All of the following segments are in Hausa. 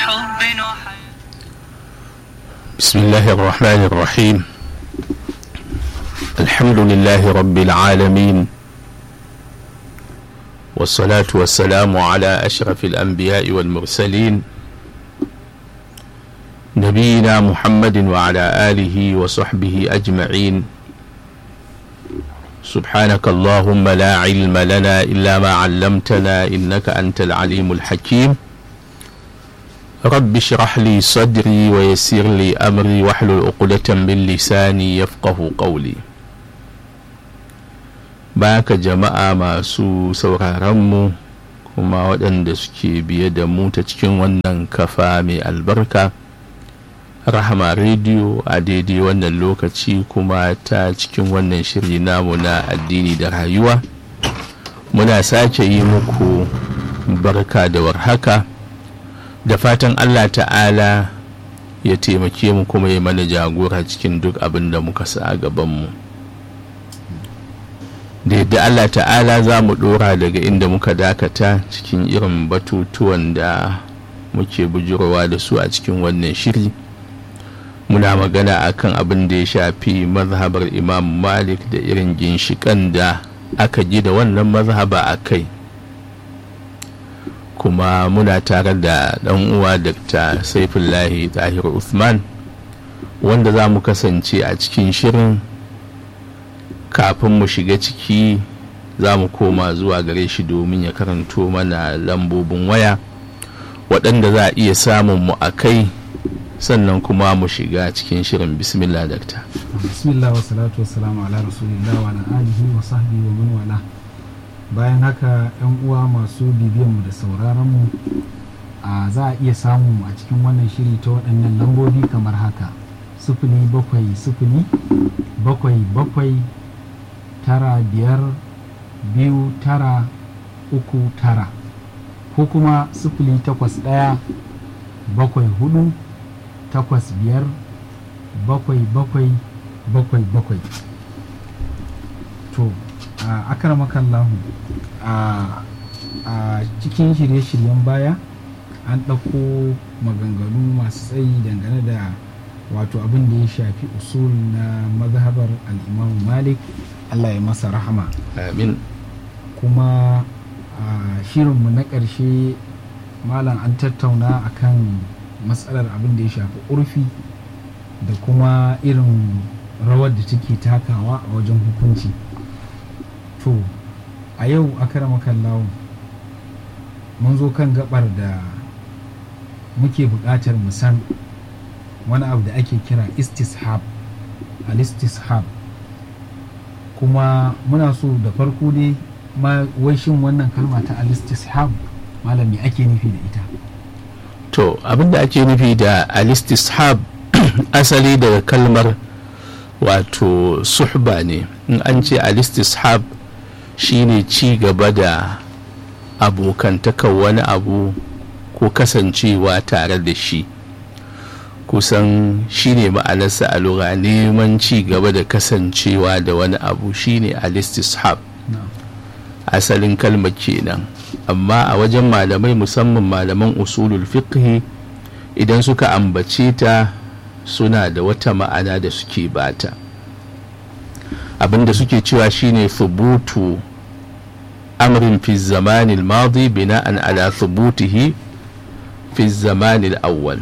حب وحياة بسم الله الرحمن الرحيم الحمد لله رب العالمين والصلاة والسلام على أشرف الأنبياء والمرسلين نبينا محمد وعلى آله وصحبه أجمعين سبحانك اللهم لا علم لنا إلا ما علمتنا إنك أنت العليم الحكيم رب اشرح لي صدري ويسر لي أمري واحلل عقدة من لساني يفقه قولي baka jama'a masu sauraronmu kuma waɗanda suke biye da mu ta cikin wannan kafa mai albarka rahama rediyo a daidai wannan lokaci kuma ta cikin wannan shiri namu na addini da rayuwa muna sake yi muku barka da warhaka da fatan allah ta'ala ya taimake mu kuma ya mana jagora cikin duk abin da muka sa a gabanmu da yadda allah ta'ala za mu dora daga inda muka dakata cikin irin batutuwan da muke bujurowa da su a cikin wannan shiri muna magana akan abin da ya shafi mazhabar imam malik da irin ginshikan da aka ji da wannan mazhaba a kai kuma muna tare da ɗan uwa dr saifullahi tahir usman wanda za mu kasance a cikin shirin kafin mu shiga ciki za mu koma zuwa gare shi domin ya karanto mana lambobin waya waɗanda za a iya samun mu a kai sannan kuma mu shiga cikin shirin bismillah dakta bismillah wa salatu wa salamu ala rasulillah wa ala alihi wa sahbihi wa man wala bayan haka yan uwa masu bibiyan mu da sauraron mu a za a iya samu a cikin wannan shiri ta waɗannan lambobi kamar haka sufuli bakwai sufuli bakwai bakwai tara biyar biyu tara uku tara ko kuma sufuli takwas ɗaya bakwai hudu takwas biyar bakwai bakwai bakwai bakwai to a akaramakan lahu a cikin shirye-shiryen baya an ɗauko maganganu masu tsayi dangane da wato abin da ya shafi usul na mazhabar al'imamu malik allah ya masa rahama amin kuma a shirinmu na ƙarshe malam an tattauna akan matsalar abin da ya shafi urfi da kuma irin rawar da take takawa a wajen hukunci to a yau a karamakan lawo mun zo kan gabar da muke buƙatar mu san wani abu da ake kira istishab al-istishab kuma muna so da farko dai ma wai shin wannan kalma ta al-istishab malami ake nufi da ita to abinda ake nufi da al-istishab asali daga kalmar wato suhba ne in an ce al-istishab shine ci gaba da abokantaka wani abu ko kasancewa tare da shi kusan shine ma'anarsa a lura neman ci gaba da kasancewa da wani abu shine al-istishab asalin kalmar kenan amma a wajen malamai musamman malaman usulul fiqhi idan suka ambace ta suna da wata ma'ana da suke bata abinda suke cewa shine thubutu amrin fi zamanil madi bina'an ala thubutihi fi zamanil awwal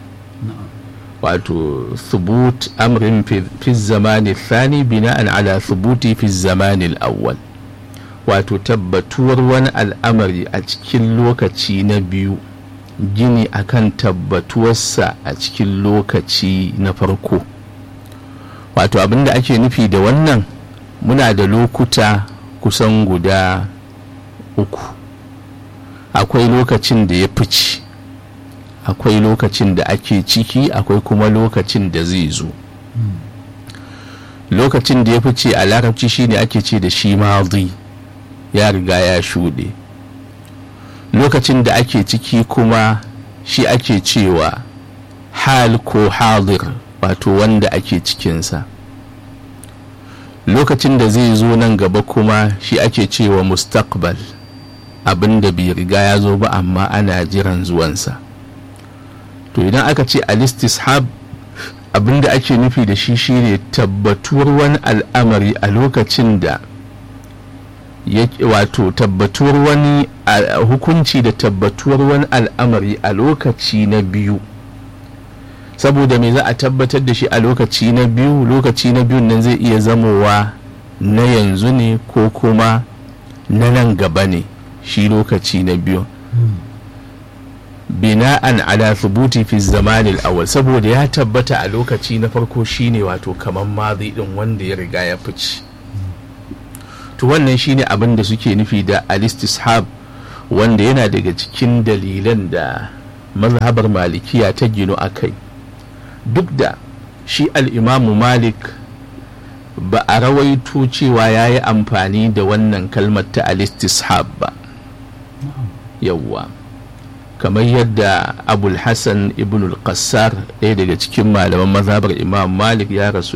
wato thubut amrin fi zamanil thani bina'an ala thubuti fi zamanil awwal wato tabbatuwar wani al'amari a cikin lokaci na biyu gini akan tabbatuwarsa a cikin lokaci na farko wato abinda ake nufi da wannan muna da lokuta kusan guda uku akwai lokacin da ya fice akwai lokacin da ake ciki akwai kuma lokacin da zai zo lokacin da ya fice a larabci shine ake ce da shi madi ya riga ya shuɗe lokacin da ake ciki kuma shi ake cewa hal ko hadir wato wanda ake cikinsa lokacin da zai zo nan gaba kuma shi ake cewa mustaqbal abin da bai riga ya zo ba amma ana jiran zuwansa to idan aka ce alistishab abinda ake nufi da shi shine tabbatuwar wani al'amari a lokacin da wato tabbatuwar wani hukunci da tabbatuwar wani al'amari a lokaci na biyu saboda me za a tabbatar da shi a lokaci na biyu lokaci na biyun nan zai iya zamowa na yanzu ne ko kuma na nan gaba ne shi lokaci na biyu bina'an ala thubuti fi zamanil awal saboda ya tabbata a lokaci na farko shine wato kamar mazi din wanda ya riga ya fice to wannan shine abin da suke nufi da alistishab wanda yana daga cikin dalilan da mazhabar malikiya ta gino a kai duk da shi al'imamu malik ba a rawaito cewa ya yi amfani da wannan kalmar ta alistishab ba yawwa kamar yadda abul hassan ibn al-qassar ɗaya daga cikin malaman mazhabar imam malik ya rasu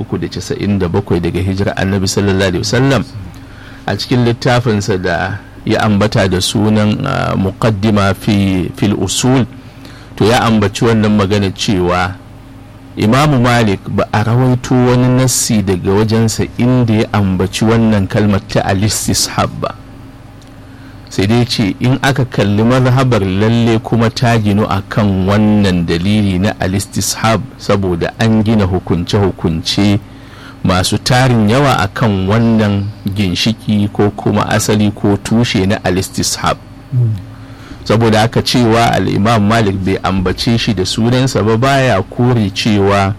397 daga hijira annabi sallallahu alaihi wasallam a cikin littafinsa da ya ambata da sunan muqaddima fi fil usul to ya ambaci wannan magana cewa imamu malik ba a rawaito wani nassi daga wajensa inda ya ambaci wannan kalmar ta alistishab ba sai dai ce in aka kalli mazhabar lalle kuma ta ginu a kan wannan dalili na alistishab saboda an gina hukunce-hukunce masu tarin yawa a kan wannan ginshiki ko kuma asali ko tushe na alistishab saboda aka cewa al'imam malik bai ambace shi da sunansa ba baya kore cewa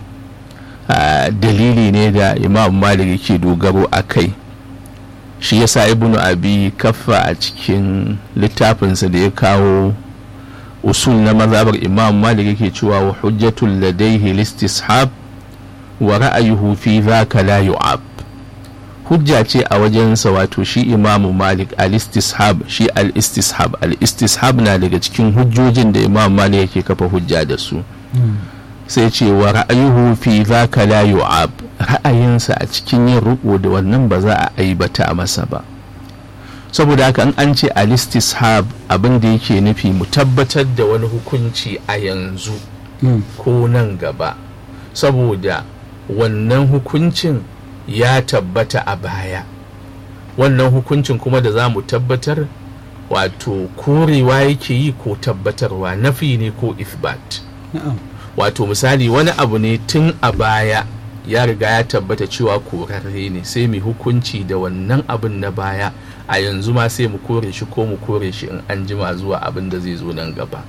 dalili ne da imam malik yake dogaro a kai shi yasa ibnu abi kaffa a cikin littafinsa da ya kawo usul na mazhabar imam malik yake cewa wa hujjatul ladaihi listishab wa ra'ayuhu fi dhaka la yu'ab hujja ce a wajensa wato shi imamu malik al-istishab shi al-istishab al-istishab na daga cikin hujjojin da imam malik yake kafa hujja da su sai ce wa ra'ayuhu fi dhaka la yu'ab ra'ayinsa a cikin yin riko da wannan ba za a aibata masa ba saboda haka an an ce al-istishab abin da yake nufi mu tabbatar da wani hukunci a yanzu ko nan gaba saboda wannan hukuncin ya tabbata a baya wannan hukuncin kuma da za mu tabbatar wato korewa yake yi ko tabbatarwa nafi ne ko ifbat wato misali wani abu ne tun a baya ya riga ya tabbata cewa korarre ne sai mu hukunci da wannan abin na baya a yanzu ma sai mu kore shi ko mu kore shi in an jima zuwa abin da zai zo nan gaba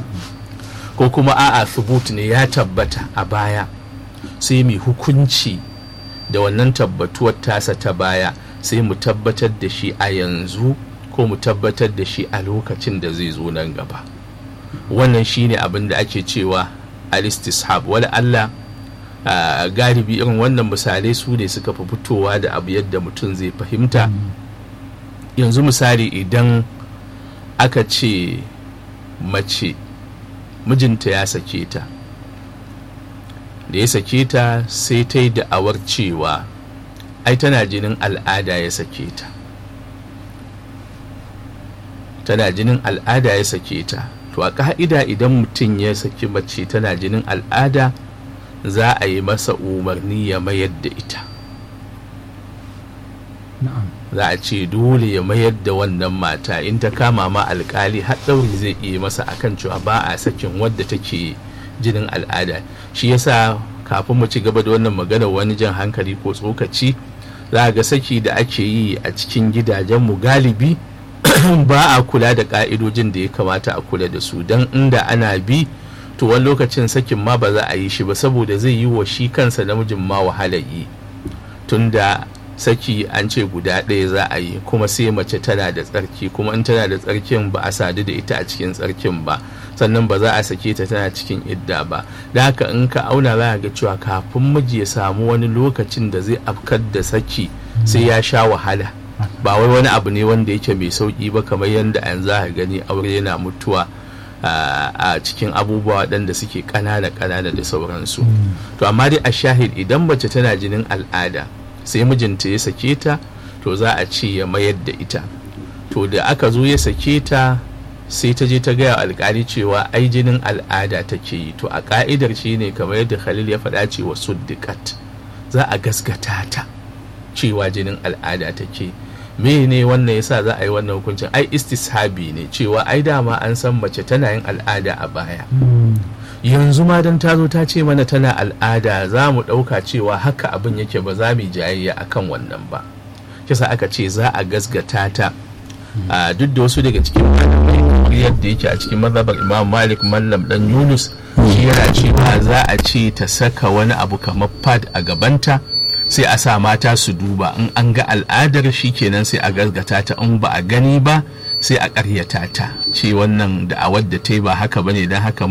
ko kuma a'a thubut ne ya tabbata a baya sai mu hukunci da wannan tabbatuwar tasa ta baya sai mu tabbatar da shi a yanzu ko mu tabbatar da shi a lokacin da zai zo nan gaba wannan shine abin da ake cewa alistishab wala Allah galibi irin wannan misalai su ne suka fi fitowa da abu yadda mutum zai fahimta yanzu misali idan aka ce mace mijinta ya sake ta da ya sake ta sai ta yi da'awar cewa ai tana jinin al'ada ya sake ta tana jinin al'ada ya sake ta to a ka'ida idan mutum ya saki mace tana jinin al'ada za a yi masa umarni ya mayar da ita za a ce dole ya mayar da wannan mata in ta kama ma alkali har ɗauri zai iya masa akan cewa ba a sakin wadda take jinin al'ada shi yasa kafin mu ci gaba da wannan magana wani jan hankali ko tsokaci za ga saki da ake yi a cikin gidajenmu galibi ba a kula da ka'idojin da ya kamata a kula da su don inda ana bi to wani lokacin sakin ma ba za a yi shi ba saboda zai yi wa shi kansa namijin ma wahala yi tunda saki an ce guda ɗaya za a yi kuma sai mace tana da tsarki kuma in tana da tsarkin ba a sadu da ita a cikin tsarkin ba sannan ba za a sake ta tana cikin idda ba da haka in ka auna za ga cewa kafin miji ya samu wani lokacin da zai afkar da saki sai ya sha wahala ba wai wani abu ne wanda yake mai sauki ba kamar yadda an za ka gani aure yana mutuwa a cikin abubuwa waɗanda suke ƙanana ƙanana da sauransu to amma dai a shahid idan mace tana jinin al'ada sai mijinta ya sake ta to za a ce ya mayar da ita to da aka zo ya sake ta sai ta je ta gaya alkali cewa ai jinin al'ada take yi to a ka'idar shi ne kamar yadda khalil ya faɗa cewa suddiqat za a gaskata ta cewa jinin al'ada take me ne wannan yasa za a yi wannan hukuncin ai istishabi ne cewa ai dama an san mace tana yin al'ada a baya yanzu ma dan ta zo ta ce mana tana al'ada za mu ɗauka cewa haka abin yake ba za mu jayayya akan wannan ba kisa aka ce za a gasgata ta a duk da wasu daga cikin malamai yadda yake a cikin mazhabar imam malik mallam dan yunus shi yana cewa za a ce ta saka wani abu kamar pad a gabanta sai a sa mata su duba in an ga al'adar shi kenan sai a gasgata ta in ba a gani ba sai a karyata ta ce wannan da'awar da ta yi ba haka bane don haka